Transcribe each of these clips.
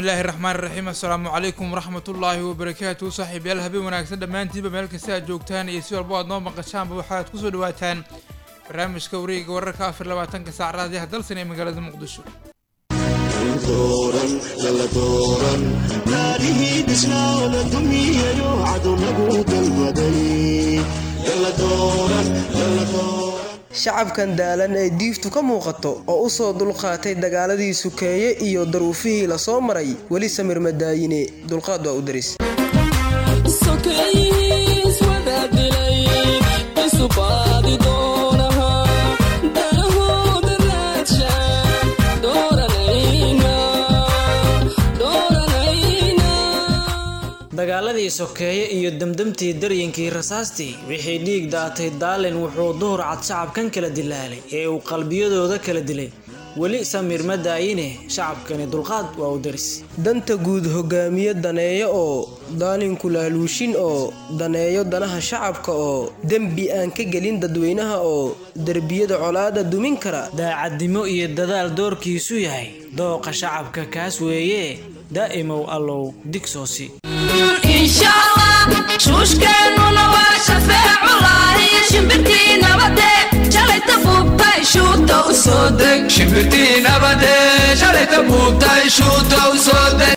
bismillaahi raxmaan raxiim assalaamu calaykum waraxmatullaahi wabarakaatu saaxiibayaal habeen wanaagsan dhammaantiinba meel kasta aad joogtaan iyo si walbo aad noo maqashaanba waxaad kusoo dhawaataan barnaamijka wareega wararka afar labaatanka saac raadiyaha dalsan ee magaalada muqdisho shacabkan daalan ee diiftu ka muuqato oo u soo dulqaatay dagaaladii sukeeye iyo daruufihii la soo maray weli samir madaayine dulqaad waa u daris dagaaladii sokeeye iyo demdemtii daryinkii rasaastii wixii dhiig daatay daalin wuxuu duhur cad shacabkan kala dilaalay ee uu qalbiyadooda kala dilay weli samiir ma daayine shacabkani dulqaad waa u daris danta guud hogaamiye daneeyo oo daalinku laaluushin oo daneeyo danaha shacabka oo dembi aan ka gelin dadweynaha oo derbiyada colaada dumin kara daacadnimo iyo dadaal doorkiisu yahay dooqa shacabka kaas weeye daa'imow allow digsoosi shuushkeennuna waa shafeeculahi shimbirtii nabade shalayta buubtay shuuta u soo deg shimbirtii nabade shalayta buubtay shuuta u soo deg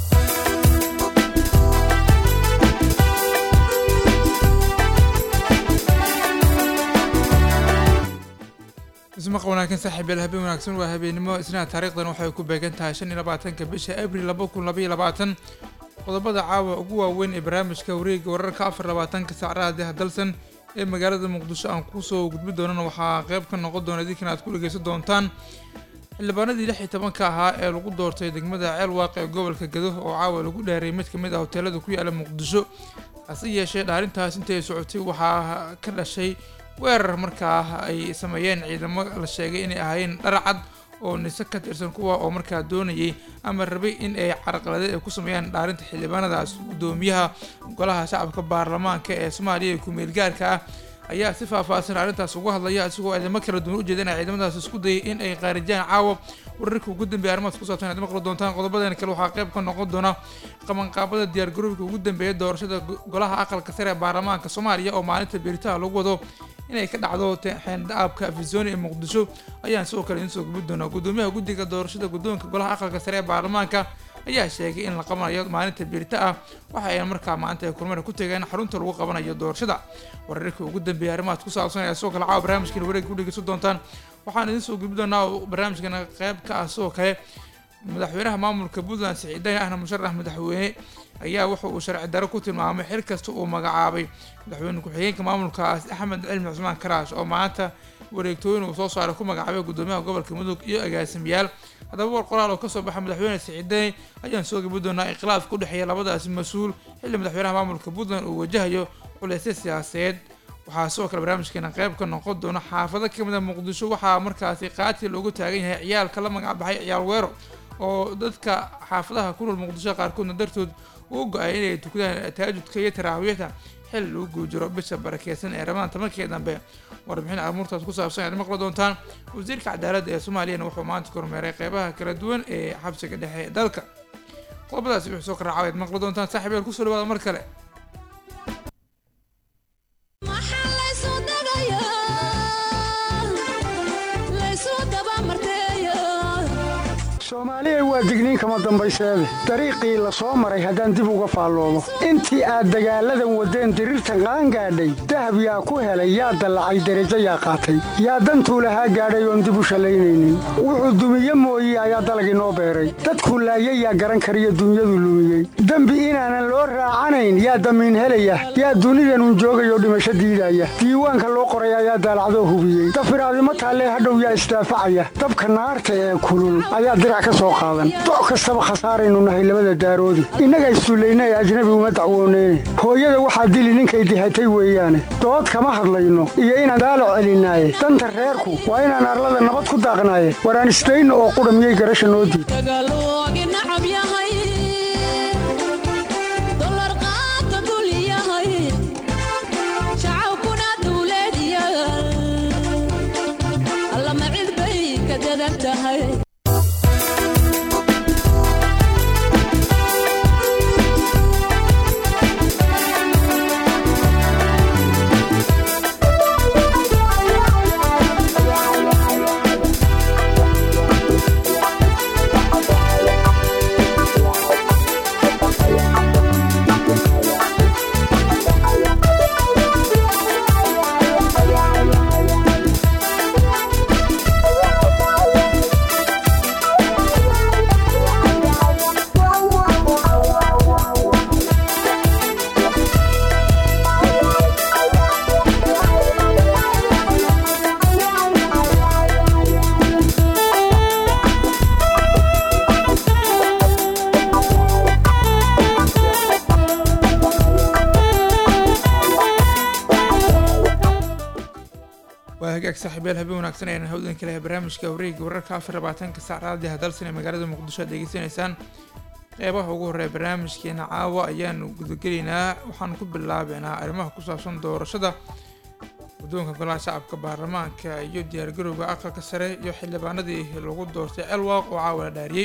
ismaqa wanaagsan saaxiibayaal habeen wanaagsan waa habeenimo isnaha taariikhdan waxay ku beegan tahay shan iyo labaatanka bisha abril laba kun labaiyo labaatan qodobada caawa ugu waaweyn ee barnaamijka wareega wararka afar labaatanka saacadaha dalsan ee magaalada muqdisho aan kusoo gudbi doonana waxaa qeyb ka noqon doona idinkan aad ku dhegeysan doontaan xildhibaanadii lix iyo tobanka ahaa ee lagu doortay degmada ceel waaqe ee gobolka gado oo caawa lagu dhaaray mid kamid ah hoteelada ku yaala muqdisho hase yeeshee dhaarintaas intii ay socotay waxaa ka dhashay weerar markaa ay sameeyeen ciidamo la sheegay inay ahaayeen dharcad oo nise ka tirsan kuwa oo markaa doonayay ama rabay in ay carqaladeed ay ku sameeyaan dhaarinta xildhibaanadaas guddoomiyaha golaha shacabka baarlamaanka ee soomaaliya ee ku-meelgaarka ah ayaa si faahfaahsan arrintaas uga hadlaya isagoo ciidamo kala duwan ujeedana ciidamadaas isku dayay in ay qaarijaan caawa wararka ugu dambeeya arrimahaas ku saabsan aad maqli doontaan qodobadan kale waxaa qayb ka noqon doona qabanqaabada diyaargarowga ugu dambeeya doorashada golaha aqalka sare ee baarlamaanka soomaaliya oo maalinta beeritaha lagu wado inay ka dhacdo xeendhaabka afisoni ee muqdisho ayaan sidoo kale idiin soo gubi doonaa guddoomiyaha guddiga doorashada guddoonka golaha aqalka sare ee baarlamaanka ayaa sheegay in la qabanayo maalinta beerita ah waxa ayna markaa maanta ay kulmana ku tegeen xarunta lagu qabanayo doorashada wararkii ugu dambeeyay arrimahaas ku saabsan ayaa sidoo kale caawa barnaamijkiina wareeg ku dhegeysan doontaan waxaan idiin soo gubi doonaa barnaamijkana qayb ka ah sidoo kale madaxweynaha maamulka puntland siciidani ahna musharax madaxweyne ayaa wuxa uu sharci daro ku tilmaamay xil kasta uu magacaabay madaxweyne ku-xigeenka maamulkaas axmed cilmi cusmaan karaash oo maanta wareegtooyin uu soo saaray ku magacaabay guddoomiyaha gobolka mudug iyo agaasimayaal haddaba war qoraal oo kasoo baxa madaxweyne siciidani ayaan soo gabi doonaa ikhtilaaf ku dhexeeya labadaasi mas-uul xilli madaxweynaha maamulka puntland uu wajahayo culeysya siyaasadeed waxaa sidoo kale barnaamijkeena qayb ka noqon doona xaafado kamid a muqdisho waxaa markaasi qaati loogu taagan yahay ciyaalka la magacbaxay ciyaal weero oo dadka xaafadaha ku nool muqdisho qaarkoodna dartood uu go-ay inay tukadaan taajudka iyo taraawiixda xil lagu guujiro bisha barakeysan ee ramadaan tobankii dambe warbixin amuurtaas ku saabsan aad maqli doontaan wasiirka cadaaladda ee soomaaliyana wuxuu maanta kormeeray qeybaha kala duwan ee xabsiga dhexe ee dalka qodobadaasi wuxuu soo karaacaw aad maqli doontaan saaxiib yaal kusoo dhawaada mar kale soomaaliya waa digniin kama dambayseede dariiqii la soo maray haddaan dib uga faalloomo intii aad dagaalladan waddeen diriirtan qaangaadhay dahab yaa ku helay yaa dallacay derajo yaa qaatay yaa dantuu lahaa gaadhay oon dib u shallaynaynin wuxuu dumiye mooye ayaa dalagii noo beeray dadkuu laayay yaa garan kariyo dunyadu lumiyey dembi inaanan loo raacanayn yaa damiin helaya yaa dunidanun joogayoo dhimasho diidaya diiwaanka loo qoray ayaa daalacdoo hubiyey dafiraadimo taallee hadhow yaa isdaafacaya dabka naarta ee kulul ayaa dirac doc kastaba khasaaraynu nahay labada daaroodi innaga issullayna ee ajnabi uma dacwooneyne hooyada waxaa dili ninkay dihatay weeyaane dood kama hadlayno iyo inaan daalo celinaaye danta reerku waa inaan arlada nabad ku daaqnaaye waraan isdayno oo qudha miyay garasha noo diid waa hagaag saaxiibyaal habeen wanaagsan ayaan hawdan ka lehay barnaamijka wareega wararka afar labaatanka saac raadiyaha dalsan ee magaalada muqdisho aad degeysanaysaan qeybaha ugu horreeya barnaamijkeena caawa ayaanu gudagelaynaa waxaan ku bilaabeynaa arrimaha ku saabsan doorashada guddoonka golaha shacabka baarlamaanka iyo diyaargarowga aqalka sare iyo xildhibaanadii lagu doortay elwaq oo caawa la dhaariyey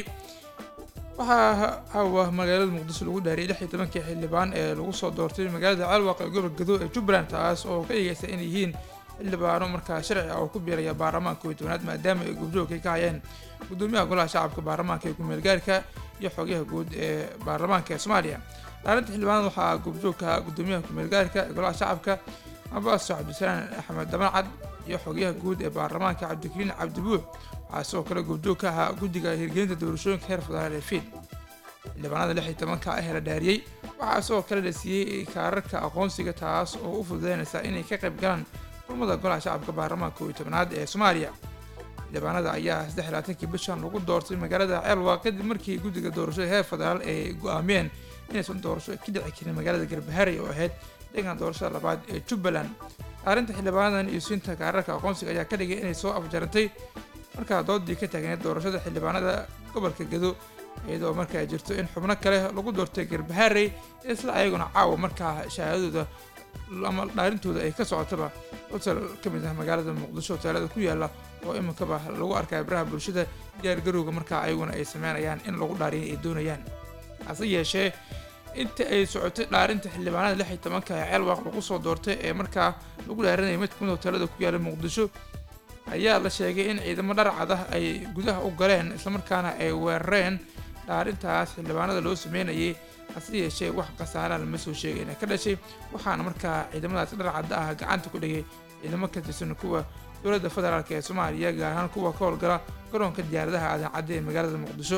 waxaa caawa magaalada muqdisho lagu dhaariyay lix iyo tobankii xildhibaan ee lagu soo doortay magaalada celwaq ee gobolka gado ee jubbaland taas oo ka dhigaysa inay yihiin xildhibaano markaa sharci ah oo ku biiraya baarlamaanka kow iyo tobanaad maadaama ay goobjoogkay ka hayeen gudoomiyaha golaha shacabka baarlamaanka ee ku-meelgaarka iyo xogayaha guud ee baarlamaanka ee soomaaliya dhaarinta xildhibaanada waxaa goobjoogka gudoomiyaha ku-meelgaarka ee golaha shacabka abaas cabdisalaan axmed dabancad iyo xogayaha guud ee baarlamaanka cabdikariin cabdibuux waxaa sidoo kale goobjoog ka ahaa guddiga hirgelinta doorashooyinka heer federaal ee fiid xildhibaanada lix iyo tobanka ah ee la dhaariyey waxaa sidoo kale la siiyey kaararka aqoonsiga taas oo u fududeynaysa inay ka qayb galaan kulmada golaha shacabka baarlamaanka kow iyo tobanaad ee soomaaliya xildhibaanada ayaa saddex iyo labaatankii bishan lagu doortay magaalada ceelwa kadib markii guddiga doorashada heer federaal ay go-aamiyeen inaysan doorasho ka dhici karin magaalada garbaharey oo ahayd deegan doorashada labaad ee jubbaland arrinta xildhibaanadan iyo siinta kaararka aqoonsiga ayaa ka dhigay inay soo afjarantay markaa doodii ka taagneed doorashada xildhibaanada gobolka gado iyadoo markaa jirto in xubno kale lagu doortay garbaharey isla ayaguna caawa markaa shahaadadooda ama dhaarintooda ay ka socotaba hotel ka mid ah magaalada muqdisho hoteelada ku yaala oo iminkaba lagu arkaya baraha bulshada diyaargarowga markaa ayaguna ay sameynayaan in lagu dhaariya ay doonayaan hase yeeshee inta ay socotay dhaarinta xildhibaanada lix iyo tobanka ee ceelwaaq lagu soo doortay ee markaa lagu dhaarinaya mid kamid hoteelada ku yaala muqdisho ayaa la sheegay in ciidamo dharcad ah ay gudaha u galeen islamarkaana ay weerareen dhaarintaas xildhibaanada loo sameynayay hase yeeshee wax khasaaraha lama soo sheegayna ka dhashay waxaana markaa ciidamadaas dharcadda ah gacanta ku dhigay ciidamo ka tirsan kuwa dowladda federaalk ee soomaaliya gaar ahaan kuwa ka howlgala garoonka diyaaradaha aadan cadde ee magaalada muqdisho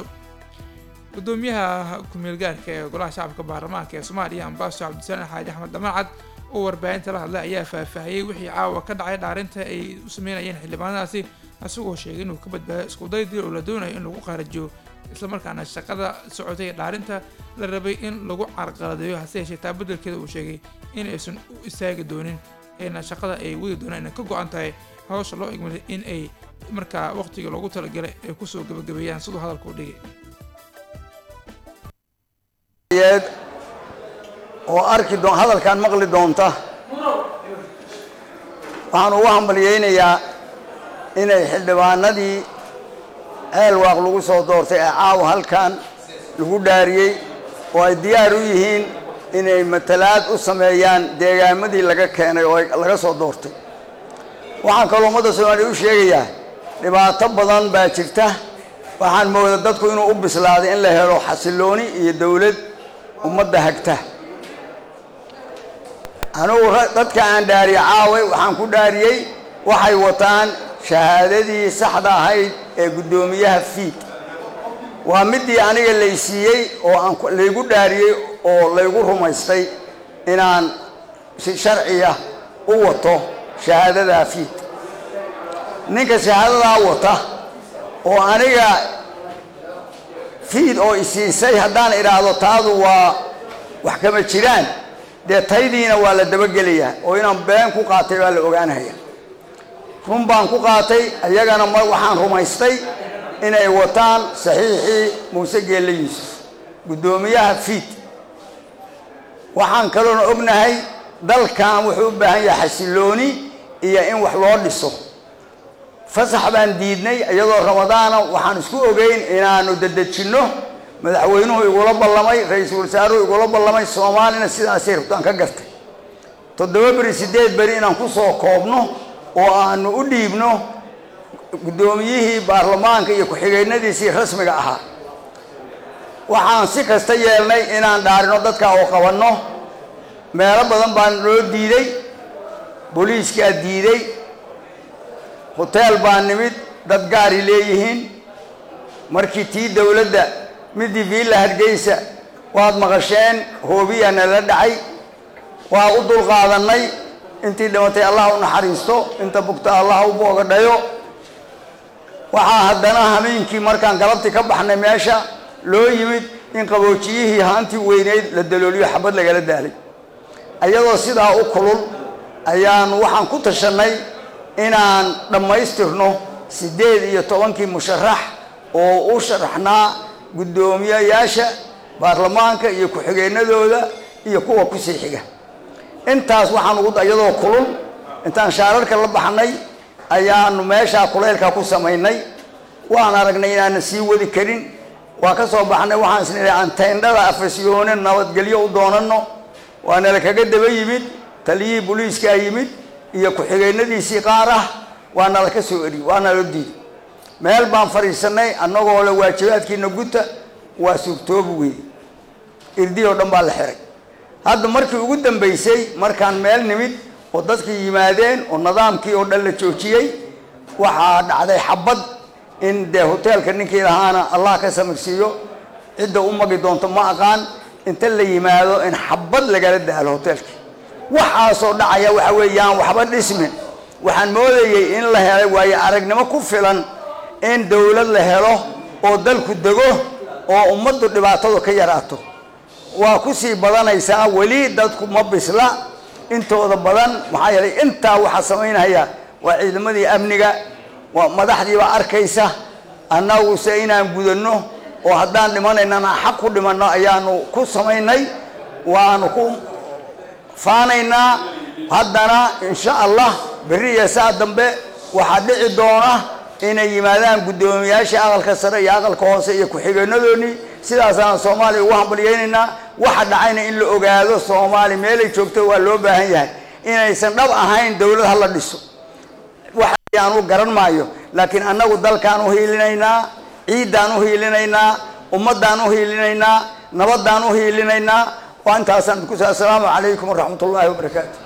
gudoomiyaha ku-meelgaarka ee golaha shacabka baarlamaanka ee soomaaliya ambaaso cabdisalaan xaaji axmed damancad oo warbaahinta la hadlay ayaa faahfaahiyey wixii caawa ka dhacay dhaarinta ay u sameynayeen xildhibaanadaasi isagoo sheegay inuu ka badbaado iskuday dil oo la doonayo in lagu qaarajiyo islamarkaana shaqada socotay dhaarinta la rabay in lagu carqaladeeyo hase yeeshee taa beddelkeeda uu sheegay in aysan u istaagi doonin ayna shaqada ay wadi doonaan inay ka go-an tahay hawsha loo igmaday in ay markaa waqtiga loogu talagalay ay kusoo gabagabeeyaan siduu hadalku dhigay oo arki doon hadalkan maqli doonta waxaan ugu hambalyaynayaa inay xildhibaanadii ceelwaaq lagu soo doortay ee caawa halkan lagu dhaariyey oo ay diyaar u yihiin inay matalaad u sameeyaan deegaamadii laga keenay oo laga soo doortay waxaan kaloo ummadda soomaaliya u sheegayaa dhibaato badan baa jirta waxaan mooda dadku inuu u bislaaday in la helo xasilooni iyo dowlad ummadda hagta anugu dadka aan dhaariye caaway waxaan ku dhaariyey waxay wataan shahaadadii saxda ahayd ee guddoomiyaha fiid waa midii aniga laysiiyey oo aan laygu dhaariyey oo laygu rumaystay inaan si sharciya u wato shahaadadaa fiid ninka shahaadadaa wata oo aniga fiid oo isiisay haddaan idhaahdo taadu waa wax kama jiraan dee taydiina waa la dabagelayaa oo inaan been ku qaatay baa la ogaanaya run baan ku qaatay ayagana ma waxaan rumaystay inay wataan saxiixii muuse geelle yuusuf guddoomiyaha fiid waxaan kaloona ognahay dalkan wuxuu u baahan yahay xasilooni iyo in wax loo dhiso fasax baan diidnay iyadoo ramadaana waxaan isku ogeyn inaanu dedejinno madaxweynuhu igula ballamay ra-iisul wasaaruhu igula ballamay soomaalina sidaasay rabtaan ka gartay toddoba beri siddeed beri inaan ku soo koobno oo aanu u dhiibno guddoomiyihii baarlamaanka iyo ku-xigeennadiisii rasmiga ahaa waxaan si kasta yeelnay inaan dhaarino dadka oo qabanno meelo badan baan loo diiday booliiskaa diiday hoteel baa nimid dad gaari leeyihiin markii tii dowladda midii viilla hargeysa waad maqasheen hoobiyaa nala dhacay waa u dulqaadannay intii dhimatay allah u naxariisto inta bugta allah u boogadhayo waxaa haddana hameenkii markaan galabtii ka baxnay meesha loo yimid in qaboojiyihii haantii weyneyd la dalooliyo xabad lagala daalay iyadoo sidaa u kulul ayaanu waxaan ku tashannay inaan dhammaystirno siddeed iyo tobankii musharax oo u sharaxnaa guddoomiyayaasha baarlamaanka iyo ku-xigeenadooda iyo kuwa kusii xiga intaas waxaan ugu iyadoo kulul intaan shaararka la baxnay ayaanu meeshaa kuleylka ku samaynay waan aragnay inaanan sii wadi karin waa ka soo baxnay waxaan isnidhi aan tayndhada afasyoone nabadgelyo u doonano waa nala kaga daba yimid taliyihii booliiskaa yimid iyo ku-xigeenadiisii qaar ah waa nala ka soo eri waa nala diiday meel baan fadhiisanay annagoo le waajibaadkiina guta waa suurtoobi weeye irdii oo dhan baa la xiray hadda markii ugu dambaysay markaan meel nimid oo dadkii yimaadeen oo nidaamkii oo dhan la joojiyey waxaa dhacday xabad in dee hoteelka ninkii lahaana allah ka samirsiiyo cidda u magi doonto ma aqaan inta la yimaado in xabad lagala daalo hoteelkii waxaasoo dhacaya waxa weeyaan waxba dhismin waxaan moodayey in la helay waayo aragnimo ku filan in dowlad la helo oo dalku dego oo ummaddu dhibaatadu ka yaraato waa ku sii badanaysaa weli dadku ma bisla intooda badan maxaa yeelay intaa waxaa samaynaya waa ciidamadii amniga waa madaxdiibaa arkaysa annaguse inaan gudanno oo haddaan dhimanaynana xaq ku dhimanno ayaanu ku samaynay waanu ku faanaynaa haddana insha allah berri iyo saa dambe waxaa dhici doona inay yimaadaan guddoomiyaasha aqalka sare iyo aqalka hoose iyo ku-xigeenadoodii sidaasaan soomaaliya ugu hambalyaynaynaa waxa dhacayna in la ogaado soomaali meelay joogto waa loo baahan yahay inaysan dhab ahayn dowlad ha la dhiso waxaanu garan maayo laakiin annagu dalkaan u hiilinaynaa ciiddaan u hiilinaynaa ummaddaan u hiilinaynaa nabaddaan u hiilinaynaa waa intaasaan idinku sa assalaamu calaykum waraxmat ullaahi wabarakaatu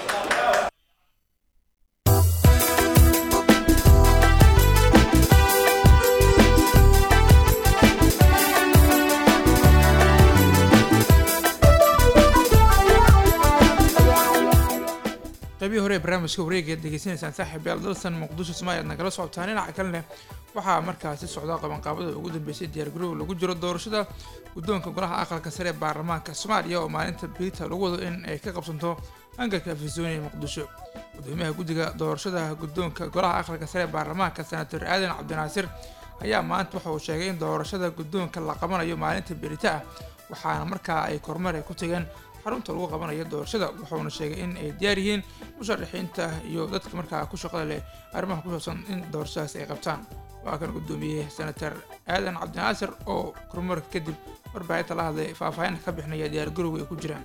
qaybihii hore ee barnaamijka wareega aad degeysanaysaan saaxiib yaal dalsan muqdisho soomaaliya aad nagala socotaan dhinaca kalena waxaa markaasi socda qabanqaabada ugu dambeysay diyaargaroow lagu jiro doorashada guddoonka golaha aqalka sare ee baarlamaanka soomaaliya oo maalinta biita lagu wado in ay ka qabsanto hangarka afisooni ee muqdisho gudoomiyaha guddiga doorashada guddoonka golaha aqalka sare ee baarlamaanka senator aadan cabdinaasir ayaa maanta waxa uu sheegay in doorashada guddoonka la qabanayo maalinta berita ah waxaana markaa ay kormeer ay ku tageen xarunta lagu qabanayo doorashada wuxuuna sheegay in ay diyaar yihiin musharaxiinta iyo dadka markaa ku shaqada leh arrimaha ku saabsan in doorashadaas ay qabtaan waa kan gudoomiyey senator aadan cabdinaasir oo kormeerka kadib warbaahinta la hadlay faahfaahin ka bixinaya diyaargarowga ay ku jiraan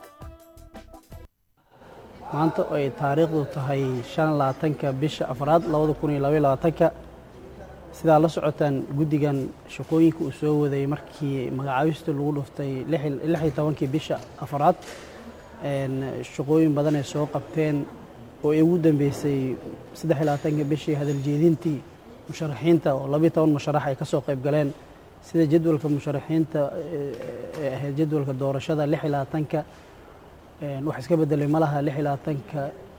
maanta ay taariikhdu tahay shan labaatanka bisha afraad labada kun iyo labaiyo labaatanka sidaa la socotaan guddigan shaqooyinka uu soo waday markii magacaabista lagu dhuftay lix iyo tobankii bisha afraad shaqooyin badan ay soo qabteen oo ay ugu dambeysay saddex iyo labaatanka bishii hadaljeedintii musharaxiinta oo labiyo toban musharax ay ka soo qayb galeen sida jadwalka musharaxiinta ee ahayd jadwalka doorashada lix iyo labaatanka wax iska bedelay ma laha lix iyo labaatanka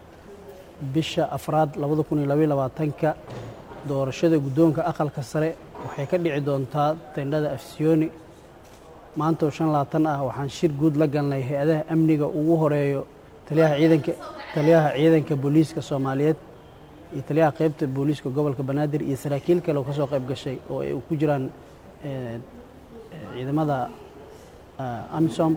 bisha afraad labada kun iyo labaiyo labaatanka doorashada guddoonka aqalka sare waxay ka dhici doontaa tendhada afsiyooni maanta oo shan labaatan ah waxaan shir guud la galnay hay-adaha amniga ugu horeeyo taliyaha ciidanka taliyaha ciidanka booliiska soomaaliyeed iyo taliyaha qeybta booliiska gobolka banaadir iyo saraakiil kale oo ka soo qayb gashay oo ay ku jiraan ciidamada amisom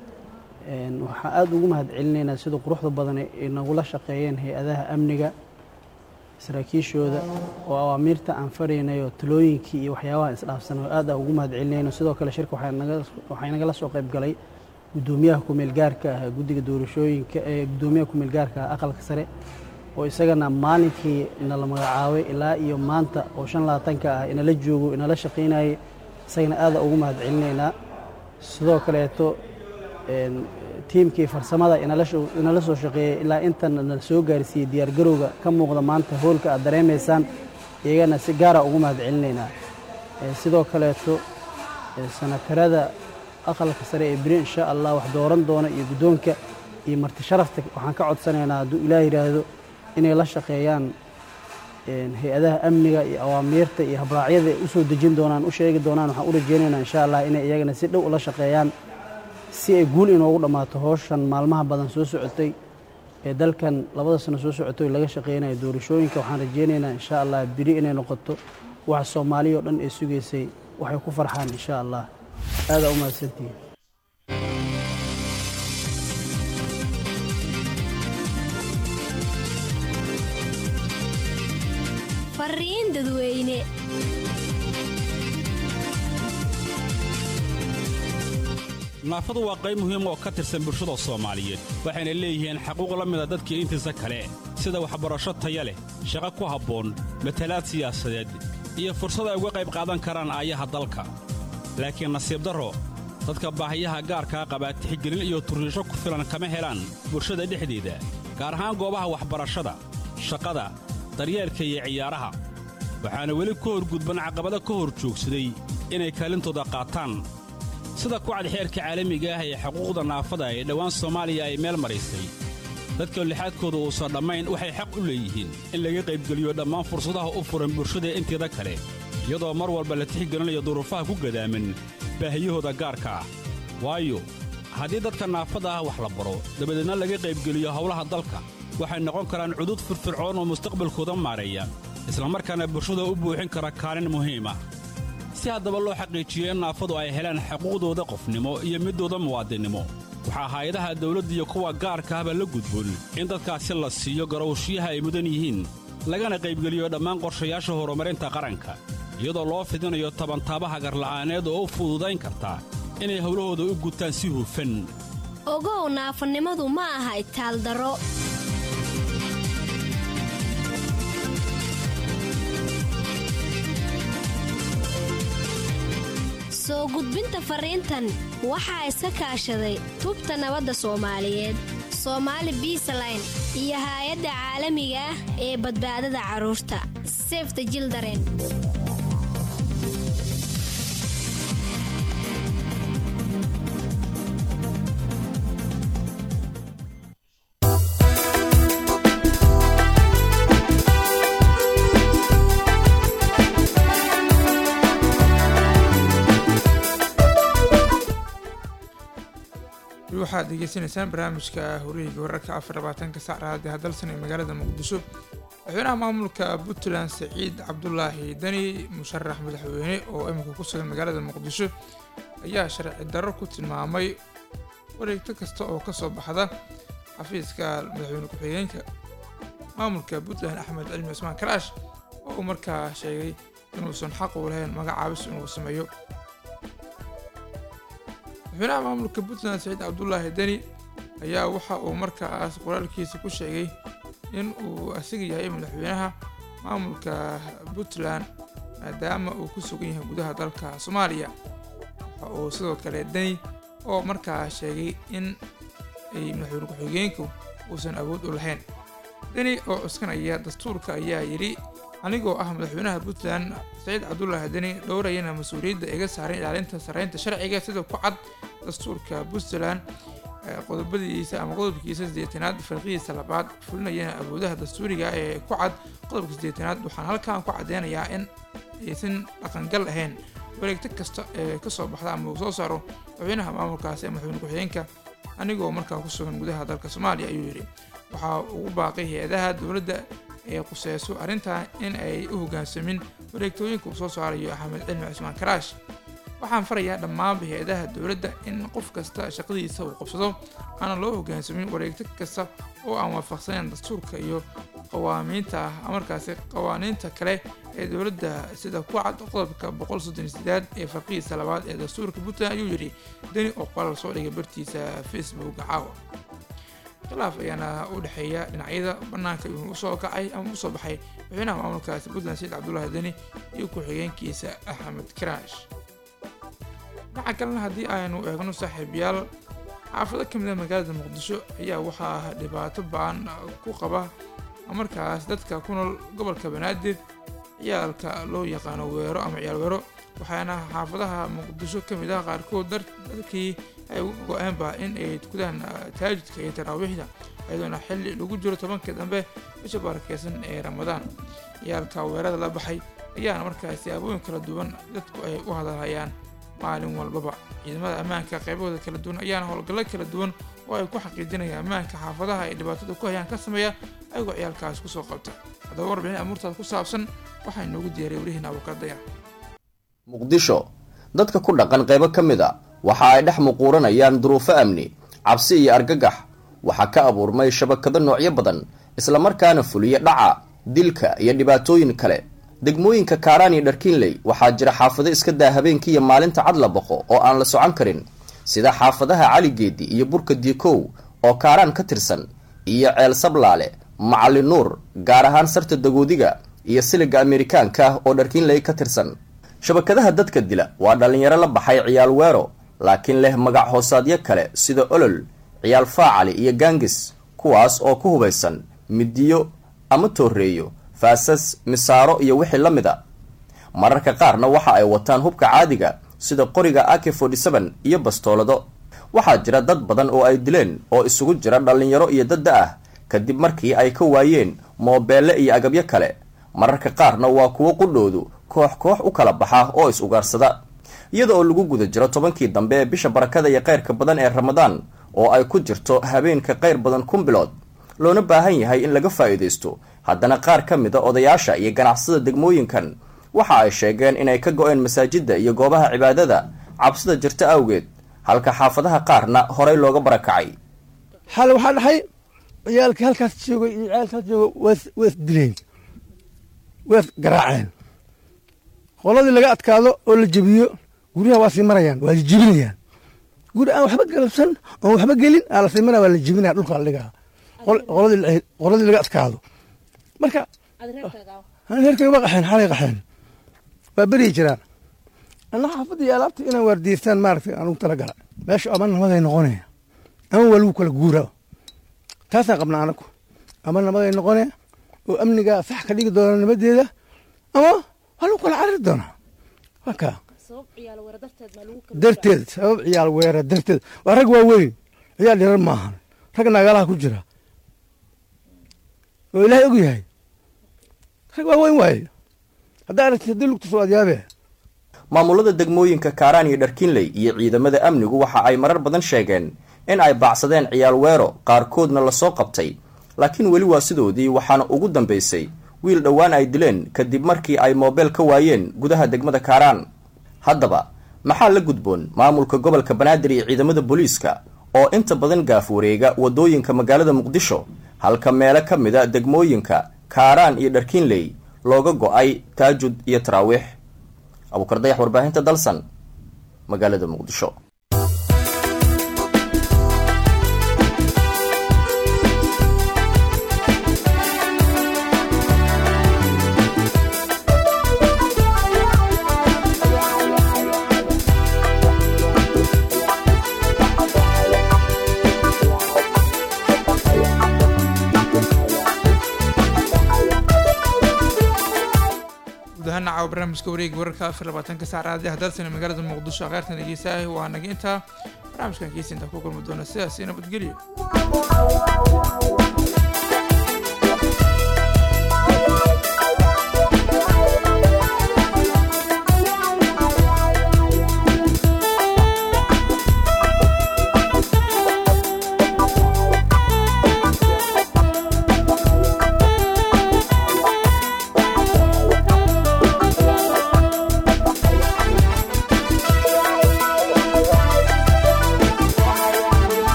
waxaan aada ugu mahad celinaynaa sida quruxda badan ay nagula shaqeeyeen hay-adaha amniga saraakiishooda oo awaamiirta aan faraynayo talooyinkii iyo waxyaabaha isdhaafsan oo aad aan ugu mahad celinayno sidoo kale shirka waxaa nagala soo qayb galay guddoomiyaha kumeel gaarka ah guddiga doorashooyinka ee guddoomiyaha kumeel gaarka ah aqalka sare oo isagana maalinkii inala magacaabay ilaa iyo maanta oo shan labaatanka ah inala joogo inala shaqaynayay isagana aada ugu mahad celinaynaa sidoo kaleeto tiimkii farsamada inala soo shaqeeyey ilaa intan nala soo gaarsiiyey diyaargarowga ka muuqda maanta hoolka aad dareemaysaan iyagana si gaara ugu mahad celinaynaa sidoo kaleeto sanatarada aqalka sare ee beri insha allah wax dooran doona iyo guddoonka iyo marti sharafta waxaan ka codsanaynaa hadduu ilaah yidhaahdo inay la shaqeeyaan hay-adaha amniga iyo awaamiirta iyo habraacyada ay usoo dejin doonaan u sheegi doonaan waxaan u rajeynaynaa insha allah inay iyagana si dhow ula shaqeeyaan si ay guul inoogu dhammaato howshan maalmaha badan soo socotay ee dalkan labada sano soo socotoy laga shaqeynayo doorashooyinka waxaan rajeynaynaa insha allah beri inay noqoto waxa soomaaliya oo dhan ay sugaysay waxay ku farxaan insha allah aadaa u mahadsantihiin fariin dadweyne naafadu waa qayb muhiim oo ka tirsan bulshada soomaaliyeed waxayna leeyihiin xaquuq la mida dadkii intiisa kale sida waxbarasho taya leh shaqo ku habboon matalaad siyaasadeed iyo fursad ay uga qayb qaadan karaan aayaha dalka laakiin nasiib darro dadka baahiyaha gaarkaa qabaa tixgelin iyo turriisho ku filan kama helaan bulshada dhexdeeda gaar ahaan goobaha waxbarashada shaqada daryeelka iyo ciyaaraha waxaana weli ka horgudban caqabado ka hor joogsaday inay kaalintooda qaataan sida kucad xeerka caalamiga ah ee xuquuqda naafada ee dhowaan soomaaliya ay meel maraysay dadka lixaadkooda uusan dhammayn waxay xaq u leeyihiin in laga qaybgeliyo dhammaan fursadaha u furan bulshada inteeda kale iyadoo mar walba la tixgelinayo duruufaha ku gadaaman baahiyahooda gaarka ah waayo haddii dadka naafada ah wax la baro dabadeedna laga qaybgeliyo howlaha dalka waxay noqon karaan cudud firfircoon oo mustaqbalkooda maareeya islamarkaana bulshada u buuxin kara kaalin muhiim ah si haddaba loo xaqiijiyo in naafadu ay helaan xuquuqdooda qofnimo iyo middooda muwaadinnimo waxaa hay-adaha dawladda iyo kuwa gaarka ahba la gudboon in dadkaasi la siiyo garowshiyaha ay mudan yihiin lagana qaybgeliyo dhammaan qorshayaasha horumarinta qaranka iyadoo loo fidinayo tabantaabaha garla'aaneed oo u fududayn karta inay howlahooda u gutaan si hufan ogow naafanimadu ma aha itaaldaro soo gudbinta fariintan waxaa iska kaashaday tubta nabadda soomaaliyeed soomaali biisaline iyo haay-adda caalamiga ah ee badbaadada carruurta sefta jildaren waxaad degeysanaysaan barnaamijka horiyiga wararka afar labaatanka sac raadi hadalsan ee magaalada muqdisho madaxweynaha maamulka puntland saciid cabdulaahi dani musharax madaxweyne oo imika ku sugan magaalada muqdisho ayaa sharci darro ku tilmaamay wareegto kasta oo kasoo baxda xafiiska madaxweyne ku-xigeenka maamulka puntland axmed cilmi cusmaan karaash oo uu markaa sheegay inuusan xaq u lahayn magacaabis inuu sameeyo madaxweynaha maamulka puntland saciid cabdulaahi deni ayaa waxa uu markaas qoraalkiisa ku sheegay in uu asiga yahay madaxweynaha maamulka puntland maadaama uu ku sugan yahay gudaha dalka soomaaliya waxa uu sidoo kale deni oo markaa sheegay in ay madaxweyne ku-xigeenku uusan awood u lahayn deni oo cuskanaya dastuurka ayaa yidhi anigoo ah madaxweynaha puntland saciid cabdulaahi deni dhowrayana mas-uuliyadda iga saaran ilaalinta sarreynta sharciga sida ku cad dastuurka puntland qodobadiisa ama qodobkiisa sideetanaad farqidiisa labaad fulinayana awoodaha dastuuriga ee ku cad qodobka sideetanaad waxaan halkan ku caddeynayaa in aysan dhaqangal ahayn wareegto kasta ee kasoo baxda ama uu soo saaro madaxweynaha maamulkaasi ee madaxweyne ku-xigeenka anigoo markaa ku sugan gudaha dalka soomaaliya ayuu yidhi waxaa ugu baaqay hay-adaha dowladda ee quseyso arrintan in ay u hoggaansamin wareegtooyinka uu soo saarayo axmed cilmi cusmaan karaash waxaan farayaa dhammaanba hay-adaha dowladda in qof kasta shaqadiisa uu qabsado aanan loo hoggaansamin wareegto kasta oo aan waafaqsanayn dastuurka iyo qawaamiinta ah markaasi qawaaniinta kale ee dowladda sida ku cad qodobka boqol soddon sideed ee farqihiisa labaad ee dastuurka puntland ayuu yidhi deni oo qoraal soo dhigay bartiisa facebook caawa khilaaf ayaana u dhexeeya dhinacyada bannaanka inuu usoo kacay ama usoo baxay madaxweynaha maamulkaasi puntland saciid cabdulaahi deni iyo ku-xigeenkiisa axmed karaash dhinaca kalena haddii aynu eegno saaxiibayaal xaafado ka mid a magaalada muqdisho ayaa waxaa dhibaato ba-an ku qaba markaas dadka ku nool gobolka banaadir ciyaalka loo yaqaano weero ama ciyaal weero waxaana xaafadaha muqdisho ka mid ah qaarkood dadkii ay go-aanba in ay tukadaan taajidka iyo taraawiixda iyadoona xilli lagu jiro tobankii dambe bisha barakeysan ee ramadaan ciyaalka weerada la baxay ayaana markaas siyaabooyin kala duwan dadku ay u hadalhayaan maalin walbaba ciidamada ammaanka qaybahooda kala duwan ayaana howlgallo kala duwan oo ay ku xaqiijinayaan ammaanka xaafadaha ay dhibaatada ku hayaan ka sameeya ayagoo ciyaalkaas kusoo qabta haddaba warbixin amuurtaas ku saabsan waxaa inoogu diyaariyay welihiina abukardaya muqdisho dadka ku dhaqan qaybo ka mid a waxa ay dhex muquuranayaan duruufo amni cabsi iyo argagax waxaa ka abuurmay shabakado noocyo badan islamarkaana fuliya dhaca dilka iyo dhibaatooyin kale degmooyinka kaaraan iyo dharkiinley waxaa jira xaafado iska daa habeenkii iyo maalinta cad la boqo oo aan la socon karin sida xaafadaha caligeedi iyo burka diikow oo kaaraan ka tirsan iyo ceel sablaale macali nuur gaar ahaan sarta dagoodiga iyo siliga amerikaanka ah oo dharkiinley ka tirsan shabakadaha dadka dila waa dhallinyaro la baxay ciyaal weero laakiin leh magac hoosaadyo kale sida olol ciyaal faacali iyo gaangis kuwaas oo ku hubaysan midiyo ama tooreeyo faasas misaaro iyo wixii la mid a mararka qaarna waxa ay wataan hubka caadiga sida qoriga ak iyo bastoolado waxaa jira dad badan oo ay dileen oo isugu jira dhallinyaro iyo dadda ah kadib markii ay ka waayeen moobeelle iyo agabyo kale mararka qaarna waa kuwo qudhoodu koox koox u kala baxa oo is ugaarsada iyada oo lagu guda jiro tobankii dambe ee bisha barakada iyo kayrka badan ee ramadaan oo ay ku jirto habeenka qayr badan kun bilood loona baahan yahay in laga faa'iidaysto haddana qaar ka mid a odayaasha iyo ganacsada degmooyinkan waxa ay sheegeen inay ka go-een masaajidda iyo goobaha cibaadada cabsida jirta awgeed halka xaafadaha qaarna horay looga barakacay xal waxaa dhaxay ciyaalkii halkaas joogay iyo ciyaalkaas jooga waas waas dileen waas garaaceen qoladii laga adkaado oo la jebiyo guryaha waa sii marayaan waa jebinayaan guri aan waxba galabsan oon waxba gelin aa la sii maraya waa la jebinaya dhulka la dhigaa qoladii qoladii laga adkaado marka reerkay waa qaxeen xalay qaxeen waa beryi jiraan anna xaafadda iyo alaabta inaan waardiyeystaan maaragtay aan ugu talagala meesha ama namaday noqonaya ama waa lagu kala guura taasaan qabnaa anagu ama namaday noqonaya oo amniga sax ka dhigi doona nimadeeda ama waa lagu kala cariri doonaa waa kaa darteed sabab ciyaal weera darteed waa rag waaweyn ciyaal yarar maahan rag naagalaha ku jira oo ilaahay og yahay rag waaweyn waaye haddaa aragtid haddii lugta soo adyaabee maamulada degmooyinka kaaraan iyo dharkiinley iyo ciidamada amnigu waxa ay marar badan sheegeen in ay baacsadeen ciyaal weero qaarkoodna lasoo qabtay laakiin weli waa sidoodii waxaana ugu dambaysay wiil dhowaan ay dileen kadib markii ay moobeel ka waayeen gudaha degmada kaaraan haddaba maxaa la gudboon maamulka gobolka banaadir iyo ciidamada booliiska oo inta badan gaaf wareega waddooyinka magaalada muqdisho halka meelo ka mida degmooyinka kaaraan iyo dharkiinley looga go-ay taajud iyo taraawiix abuukardayax warbaahinta dalsan magaalada muqdisho gudahaan caawa barnaamijka wareega wararka afar labaatanka saac raadiyaha dalsana magaalada muqdisho kheyrtan dhegeysaah waa naga intaa barnaamijkan kiisa intaa ku kulmi doona sidaas iyo nabadgelyo